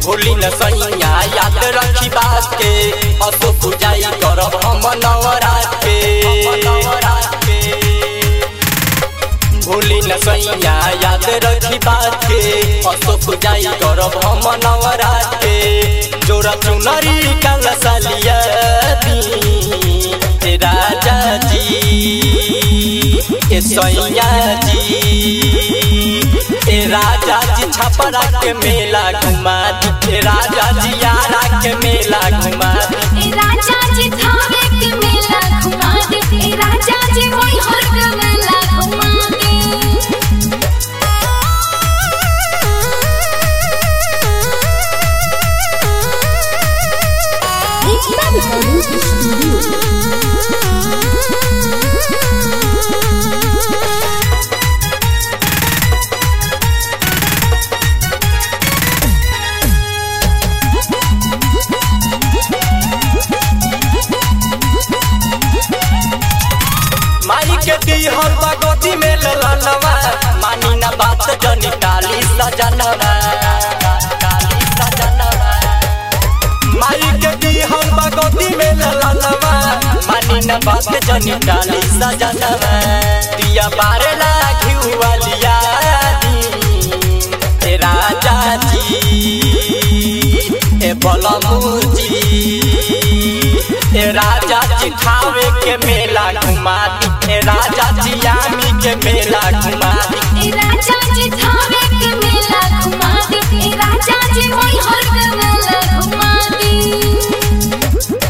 भूली न सैया याद रखी बात के असो पूजाई करब हम नवरात के भूली न सैया याद रखी बात के असो पूजाई करब हम नवरात के जोरा चुनरी काला सालिया दी ए राजा जी ए सैया जी ए राजा जी छपरा के मेला घुमा दी ए राजा जी यारा के मेला घुमा दी ए राजा जी थावे के मेला घुमा दे ए राजा जी मैहर के मेला घुमा दे एकता रिकॉर्डिंग स्टूडियो माई के दी हम भगवती में ललनवा मानी ना बात जनी काली सजनवा काली सजनवा माई के दी हम भगवती में ललनवा मानी ना बात जनी काली सजनवा दिया बारे लागी वालिया दी ए राजा जी ए बलमुजी ए राजा जी खावे के मेला घुमा दी ए राजा जी आमी के मेला घुमा दी ए राजा जी थावे के मेला घुमा दे ए राजा जी मैहर के मेला घुमा दे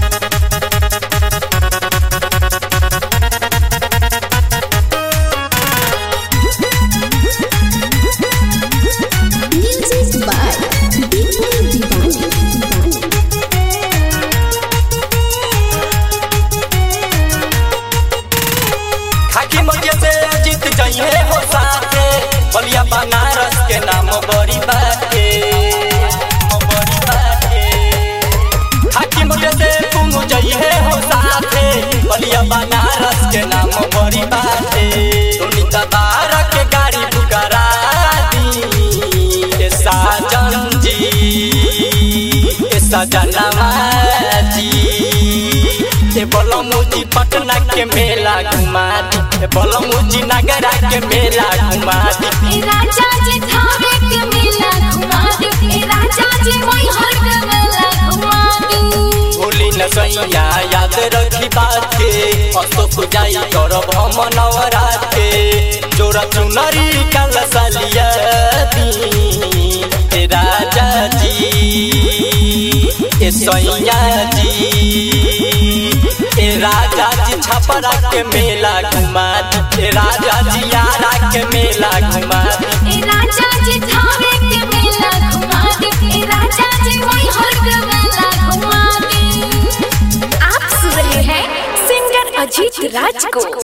Music by Deepak Divani. खाकी मरिया से जीत जाइए हो साथे बलिया बनारस के नाम बड़ी बाटे बड़ी बाटे खाकी मरिया से तुम जाइए हो साथे बलिया बनारस के नाम बड़ी बाटे सुनीता बारा के गाड़ी बुकरा दी ए साजन जी ए सजनवा जी ए बलमुजी पटना के मेला घुमा दी ए बलमुजी नगरा के मेला घुमा दी ए राजा जी थावे के मेला घुमा दे ए राजा जी मैहर के मेला घुमा दे भूली न सैया याद रखी बात के असो पूजाई करब हम नवरात के जोरा चुनरी काला सालिया दी ए राजा जी ए सैया जी ए राजा जी छपरा के मेला घुमा दी ए राजा जी यारा के मेला घुमा दी ए राजा जी थावे के मेला घुमा दे ए राजा जी मैहर के मेला घुमा दे आप सुन रहे हैं सिंगर अजीत राज को